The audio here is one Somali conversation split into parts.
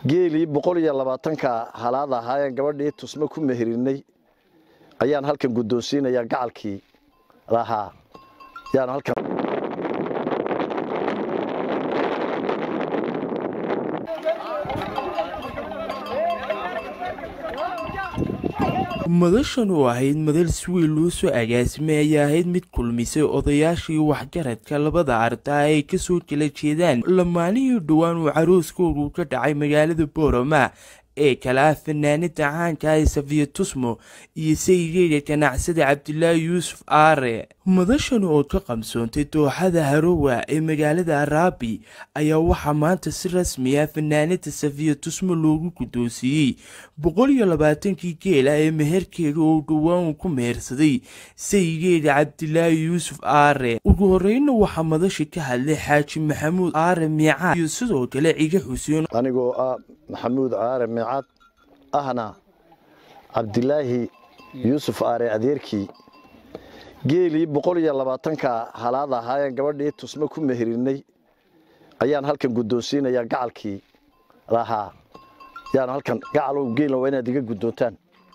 geelii boqol iyo labaatanka halaad ahaayeen gabadhii tusmo ku meherinay ayaan halkan guddoonsiinayaa gacalkii lahaa yaan halkan madashan oo ahayd madal si weyn loo soo agaasimay ayaa ahayd mid kulmisay odayaashii waxgaradka labada ardaa ay kasoo jela jeedaan lamaanihii dhowaan uu carooskoodu ka dhacay magaalada boorama ee kale ah fanaanida caanka ah safiya tusmo iyo sayigeeda ganacsada cabdilaahi yuusuf aare madashan oo ka qabsoontay dooxada harowa ee magaalada araabi ayaa waxaa maanta si rasmi ah fanaanida safiya tusmo loogu guddoonsiiyey boqol iyo labaatankii geela ee meherkeeda oo dhowaan uu ku mehersaday sayigeeda cabdilaahi yuusuf aare ugu horeyna waxaa madasha ka hadlay xaaji maxamuud aare miicaad iyo sidoo kale ciga xuseen anigoo ah maxamuud caare miicad ahna cabdilaahi yuusuf aare adeerkii geelii boqol iyo labaatanka halaad ahaayeen gabadhii tusmo ku meherinay ayaan halkan guddoonsiinayaa gacalkii lahaa yaan halkan gacalow geelna waa inaad iga guddoontaan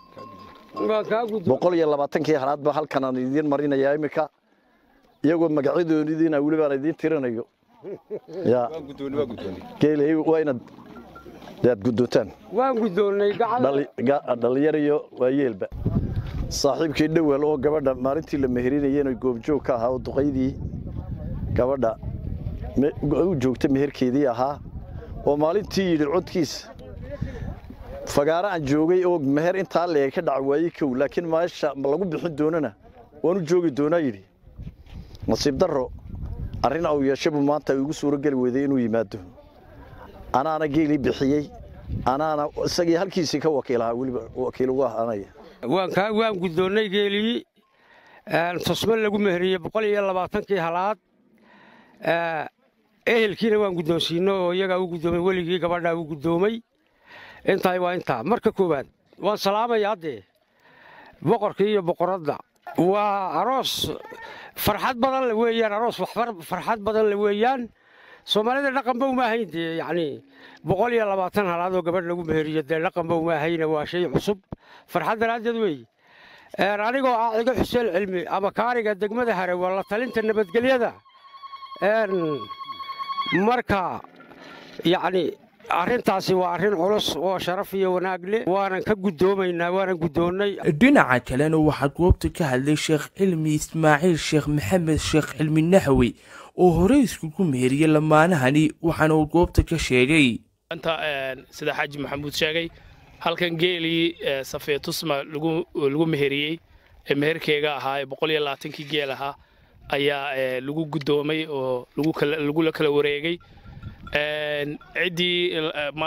boqol iyo labaatankii halaadba halkan aan idiin marinayaa iminka iyagoo magacyadoonidiina weli baan idiin tirinayo ya geelay waa inaad aad guddoontaan waan guddoonnay dhallinyar iyo waayeelba saaxiibkii dhowel oo gabadha maalintii la meherinayeen goobjoog ka ahaa oo duqaydii gabadha u joogta meherkeedii ahaa oo maalintii yidhi codkiisa fagaaro aan joogay oo meher intaa leeg ka dhaca waayey kow laakiin meesha lagu bixin doonana waan u joogi doonaa yidhi nasiib darro arrin au yeeshabu maanta igu suuro geli weyday inuu yimaado anaana geelii bixiyey anaana isagii halkiisii ka wakiilahaa weliba wakiil ugu ahaanaya waan guddoonnay geelii tusmo lagu meheriyey boqol iyo labaatankii halaad ehelkiina waan guddoonsiino oo iyagaa u guddoomay weligii gabadhaa u guddoomay intaay waa intaa marka koowaad waan salaamaya haddee boqorkii iyo boqoradda waa aroos farxad badan le weeyaan aroos farxad badan le weeyaan soomaalida dhaqanba uma ahayn dee yacnii boqol iyo labaatan halaadoo gabadh lagu meheriyo dee dhaqanba uma ahayna waa shay cusub farxad daraaddeed weeye anigoo ah cigo xuseen cilmi ama kaariga degmada hare waa la talinta nabadgelyada marka yacni arrintaasi waa arrin culus oo sharaf iyo wanaag leh waanan ka guddoomaynaa waanan guddoonnay dhinaca kalena waxaa goobta ka hadlay sheekh cilmi ismaaciil sheekh maxamed sheekh cilmi naxwi oo horey iskugu meheriyey lamaanahani waxaana uu goobta ka sheegay anta sida xaaji maxamuud sheegay halkan geelii safiya tusma lagu meheriyey ee meherkeega ahaa ee boqol iyo labaatankii geel ahaa ayaa lagu guddoomay oo lagula kala wareegay ciddii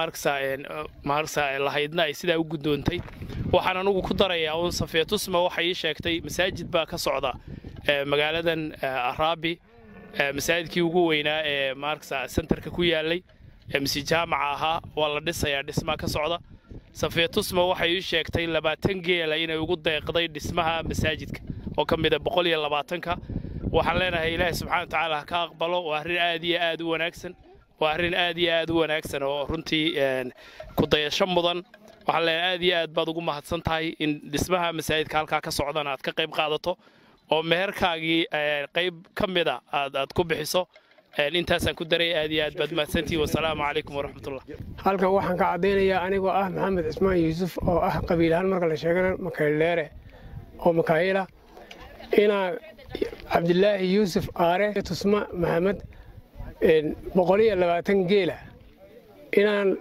maaragsa lahaydna ay sidaa u guddoontay waxaan anugu ku darayaa uun safiya tusma waxay ii sheegtay masaajid baa ka socda magaaladan araabi masaajidkii ugu weynaa ee maaragsa sentarka ku yaallay mise jaamaca ahaa waa la dhisayaa dhismaa ka socda safiya tusma waxay ii sheegtay labaatan geela inay ugu deeqday dhismaha masaajidka oo ka mida boqol iyo labaatanka waxaan leenahay ilaahay subxana watacaala ha ka aqbalo waa arrin aad iyo aad u wanaagsan waa arrin aad iyo aad u wanaagsan oo runtii ku dayasho mudan waxaan leenahay aad iyo aad baad ugu mahadsan tahay in dhismaha masaajidka halkaa ka socdana aad ka qayb qaadato oo meherkaagii qayb ka mida aad aad ku bixiso intaasaan ku daray aad iyo aad baad mahadsantihi wasalaamu calaykum waraxmatullah halkan waxaan ka caddaynayaa anigoo ah maxamed cismaan yuusuf oo ah qabiil ahaan marka la sheegana makaydheere oo makaayila inaa cabdilaahi yuusuf aare tusma maxamed boqol iyo labaatan geela inaan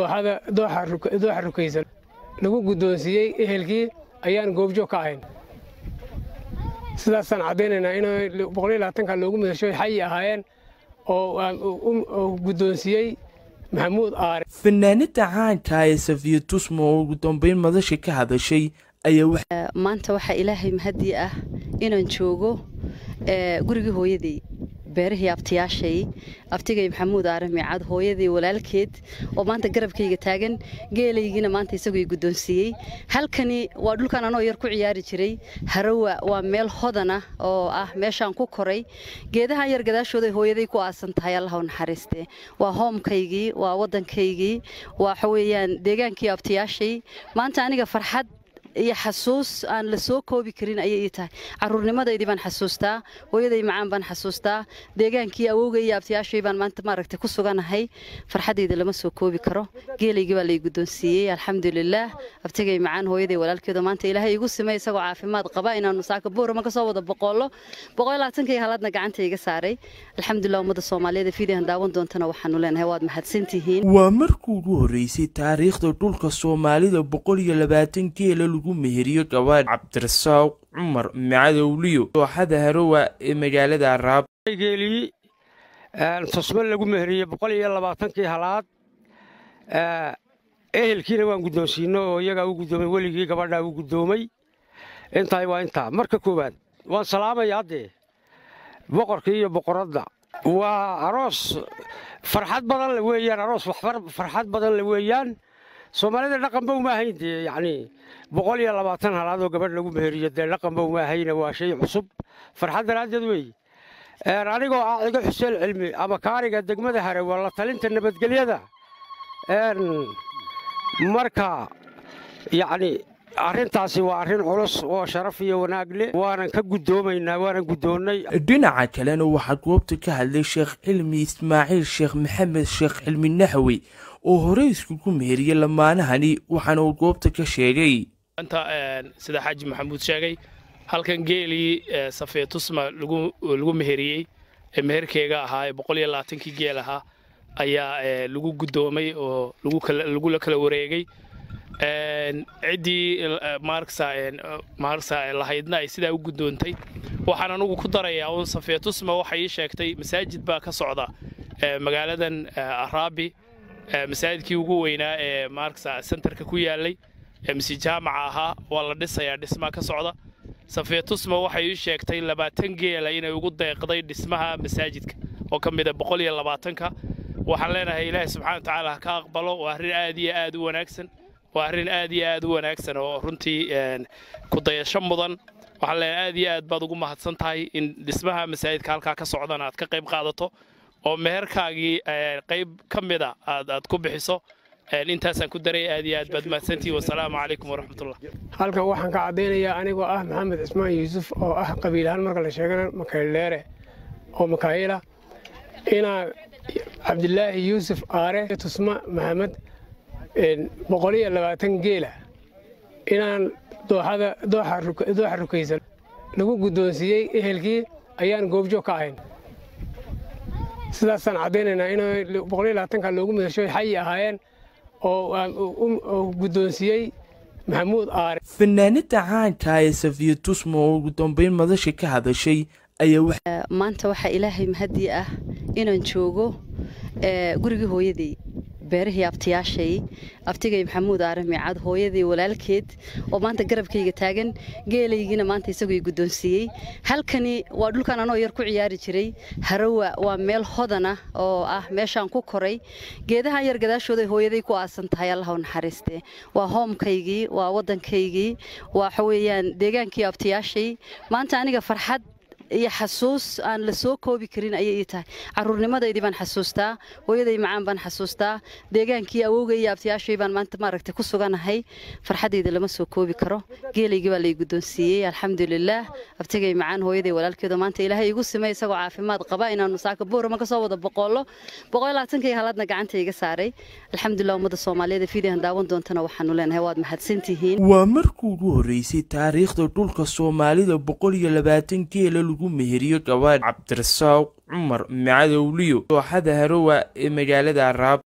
dooxa rukaysan lagu guddoonsiiyey ehelkii ayaan goobjoog ka ahayn sidaasaan caddaynaynaa in boqol iyo labaatanka loogu midasho xayi ahaayeen oo guddoonsiiyey maxamuud aare fanaanada caanka ee safiya tusma oo ugu dambeyn madasha ka hadashay ayaa maanta waxaa ilaahay mahadii ah inaan joogo gurigii hooyaday beerihii abtiyaashay abtigay maxamuud aare miicad hooyadii walaalkeed oo maanta garabkayga taagan geelaygiina maanta isagoo i guddoonsiiyey halkani waa dhulkan anoo yar ku ciyaari jiray harawa waa meel hodan ah oo ah meeshaan ku koray geedahan yar gadaashooday hooyaday ku aasan tahay allah u naxariiste waa hoomkaygii waa waddankaygii waxa weeyaan deegaankii abtiyaashay maanta aniga farxad iyo xasuus aan la soo koobi karin ayay ii tahay caruurnimadaydii baan xasuustaa hooyaday macaan baan xasuustaa deegaankii awowgay iyo abtiyaashay baan maanta maaragtay ku suganahay farxadayda lama soo koobi karo geelaygii baa lay guddoonsiiyey alxamdulilaah abtigay macaan hooyaday walaalkeedo maanta ilaahay igu simay isagoo caafimaad qaba inaanu saaka boorama ka soo wada boqollo boqol labaatankii halaadna gacanta iga saaray alxamdulilah ummadda soomaaliyeed fiidihan daawan doontana waxaanu leenahay waad mahadsantihiin waa markii ugu horreysay taariikhda dhulka soomaalida boqol iyo labaatan geela lagu meheriyo gabaadh cabdirasaaq cumar macadowliyo dooxada harowa ee magaalada araab geelii tusmo lagu meheriyey boqol iyo labaatankii halaad ehelkiina waan guddoonsiino oo iyagaa u guddoomay weligii gabadhaa u guddoomay intaay waa intaa marka koowaad waan salaamayaa dee boqorkii iyo boqoradda waa aroos farxad badan le weeyaan aroos farxad badan le weeyaan soomaalida dhaqanba uma ahayn dee yacnii boqol iyo labaatan halaadoo gabadh lagu meheriyo dee dhaqanba uma ahayna waa shay cusub farxad daraaddeed weeye anigoo ah cigo xuseen cilmi ama kaariga degmada hare waa la talinta nabadgelyada marka yacni arrintaasi waa arrin culus oo sharaf iyo wanaag leh waanan ka guddoomaynaa waanan guddoonnay dhinaca kalena waxaa goobta ka hadlay sheekh cilmi ismaaciil sheekh maxamed sheekh cilmi naxwi oo horey iskugu meheriyey lamaanahani waxaana uu goobta ka sheegay anta sida xaaji maxamuud sheegay halkan geelii safeetusma lagu meheriyey ee meherkeyga ahaa ee boqol iyo labaatankii geel ahaa ayaa lagu guddoomay oo lagula kala wareegay ciddii maarksa lahaydna ay sidaa u guddoontay waxaan anugu ku darayaa uun safeetusma waxay ii sheegtay masaajid baa ka socda magaaladan araabi masaajidkii ugu weynaa ee maarksa sentarka ku yaalay ee mise jaamaca ahaa waa la dhisayaa dhismaa ka socda safeetusma waxay ii sheegtay labaatan geela inay ugu deeqday dhismaha masaajidka oo ka mida boqol iyo labaatanka waxaan leenahay ilaahay subxana wa tacaala ha ka aqbalo waa arrin aad iyo aad u wanaagsan waa arrin aad iyo aad u wanaagsan oo runtii ku dayasho mudan waxaan leenahay aad iyo aad baad ugu mahadsan tahay in dhismaha masaajidka halkaa ka socdana aad ka qayb qaadato oo meherkaagii qayb ka mida aad ku bixiso intaasaan ku daray aad iyo aad baad mahadsantihi wasalaamu calaykum waraxmatullah halkan waxaan ka caddaynayaa anigoo ah maxamed cismaan yuusuf oo ah qabiilahaan marka la sheegana makayldeere oo makaayila inaa cabdilaahi yuusuf aare tusma maxamed boqol iyo labaatan geela inaan dooxa rukaysan lagu guddoonsiiyey ehelkii ayaan goobjoog ka ahayn sidaasaan caddaynaynaa in boqol iyo labaatanka loogu midasho xayi ahaayeen oo guddoonsiiyey maxamuud aare fanaanada caanka ee safiya tusma oo ugu dambeyn madasha ka hadashay ayaa maanta waxaa ilaahay mahadii ah inaan joogo gurigii hooyadii beerihii abtiyaashay abtigay maxamuud aare miicad hooyadii walaalkeed oo maanta garabkayga taagan geelaygiina maanta isagoo i guddoonsiiyey halkani waa dhulkan anoo yar ku ciyaari jiray harawa waa meel hodan ah oo ah meeshaan ku koray geedahan yar gadaashooday hooyaday ku aasan tahay allah u naxariiste waa hoomkaygii waa waddankaygii waxa weeyaan deegaankii abtiyaashay maanta aniga farxad iyo xasuus aan la soo koobi karin ayay ii tahay caruurnimadaydii baan xasuustaa hooyaday macaan baan xasuustaa deegaankii awowgay iyo abtiyaashay baan maanta maaragtay ku suganahay farxadayda lama soo koobi karo geelaygii baa lay guddoonsiiyey alxamdulilaah abtigay macaan hooyaday walaalkeedo maanta ilaahay igu simay isagoo caafimaad qaba inaanu saaka boorama ka soo wada boqollo boqol labaatankii halaadna gacanta iga saaray alxamdulilah ummadda soomaaliyeed fiidihan daawan doontana waxaanu leenahay waad mahadsantihiin waa markii ugu horreysay taariikhda dhulka soomaalida boqol iyo labaatan geela lagu meheriyo gabaadh cabdirasaaq cumar macadowliyo dooxada harowa ee magaalada araab